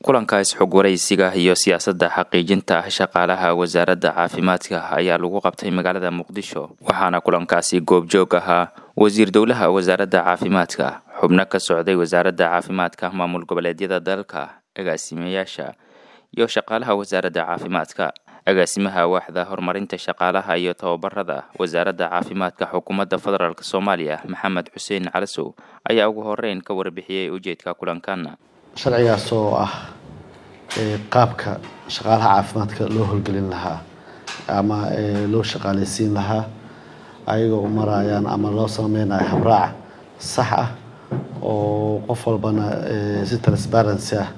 kulankaas xog waraysiga iyo siyaasadda xaqiijinta shaqaalaha wasaaradda caafimaadka ayaa lagu qabtay magaalada muqdisho waxaana kulankaasi goobjoog ahaa wasiir dowlaha wasaaradda caafimaadka xubno ka socday wasaaradda caafimaadka maamul goboleedyada dalka agaasimayaasha iyo shaqaalaha wasaaradda caafimaadka agaasimaha waaxda horumarinta shaqaalaha iyo tababarada wasaaradda caafimaadka xukuumadda federaalk soomaaliya maxamed xuseen calasow ayaa ugu horeyn ka warbixiyey ujeedka kulankan sharcigaas oo ah qaabka shaqaalaha caafimaadka loo howlgelin lahaa ama loo shaqaaleysiin lahaa ayagoo u marayaan ama loo sameynayo habraac sax ah oo qof walbana si transparency ah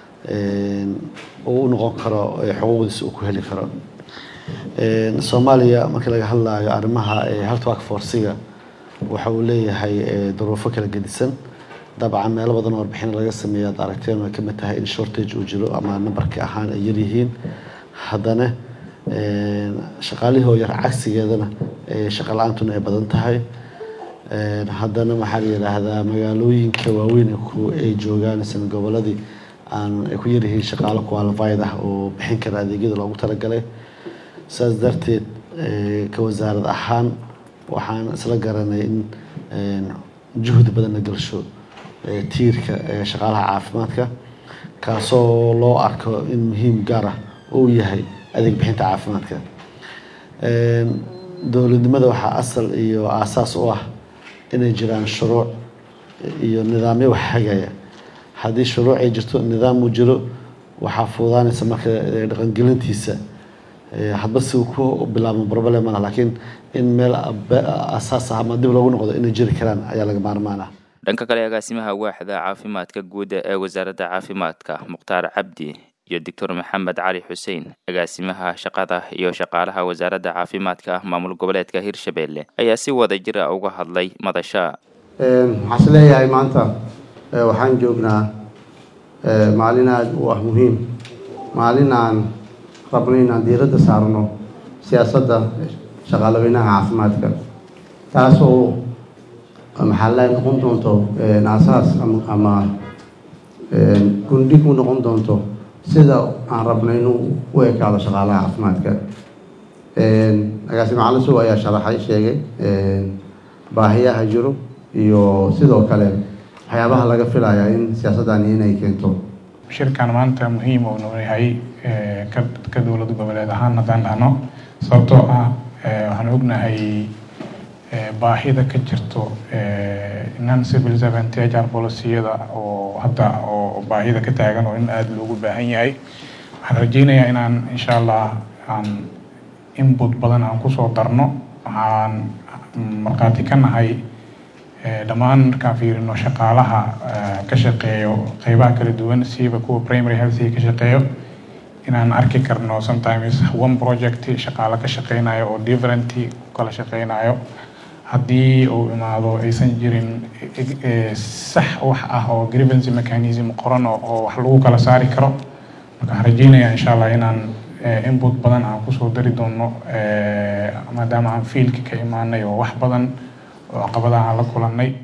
uu u noqon karo xuquuqdiisa uu ku heli karo soomaaliya markii laga hadlayo arrimaha health work forciga waxa uu leeyahay duruufo kala gedisan dabcan meelo badan oo warbixin laga sameeya ad aragteen way kamid tahay in shortage uu jiro ama numberka ahaan ay yaryihiin haddana shaqaalihii oo yar cagsigeedana shaqa la-aantuna ay badan tahay haddana maxaa la yidhaahdaa magaalooyinka waaweyn ay joogaan isna goboladii aan ay ku yaryihiin shaqaalo qualified ah oo bixin kara adeegyada loogu talagalay saas darteed ka wasaarad ahaan waxaan isla garanay in juhdi badan la galsho tiirka shaqaalaha caafimaadka kaasoo loo arko in muhiim gaar ah uu yahay adeeg bixinta caafimaadka dowladnimada waxaa asal iyo aasaas u ah inay jiraan shuruuc iyo nidaamyo wax hagaya haddii shuruuc ay jirto nidaam uu jiro waxaa fuudaanaysa marka dhaqangelintiisa hadba si uu ku bilaabmo problem lah laakiin in meel asaas ah ama dib loogu noqdo inay jiri karaan ayaa laga maarmaan ah dhanka kale agaasimaha waaxda caafimaadka guud ee wasaaradda caafimaadka mukhtaar cabdi iyo doctor maxamed cali xuseen agaasimaha shaqada iyo shaqaalaha wasaaradda caafimaadka maamul goboleedka hirshabelle ayaa si wada jira uga hadlay madasha waxaan is leeyahay maanta waxaan joognaa maalin aada u ah muhiim maalin aan rabno inaan diiradda saarno siyaasadda shaqaalaweynaha caafimaadka taas oo maxaa la noqon doonto aasaas ama gundhig u noqon doonto sida aan rabno inuu u ekaado shaqaalaha caafimaadka agaasime calasow ayaa sharaxay sheegay baahiyaha jiro iyo sidoo kale waxyaabaha laga filayaa in siyaasaddani inay keento shirkan maanta muhiim uu noo yahay ka dowlad goboleed ahaan haddaan dhahno sababtoo ah waxaan ognahay baahida ka jirto non civil servant hr policiyada oo hadda oo baahida ka taagan oo in aada loogu baahan yahay waxaan rajeynayaa inaan insha allah aan input badan aan kusoo darno waxaan markhaati ka nahay dhammaan markaan fiirino shaqaalaha ka shaqeeyo qeybaha kala duwan siiba kuwa primary healthiga ka shaqeeyo inaan arki karno sometimes one project shaqaalo ka shaqeynayo oo different kala shaqeynayo haddii uu imaado aysan jirin sax wax ah oo grievance mechanism qoran oo wax lagu kala saari karo marka waxaan rajeynayaa insha allah inaan input badan aan kusoo dari doono maadaama aan fiilka ka imaanay oo wax badan oo caqabadaha aan la kulannay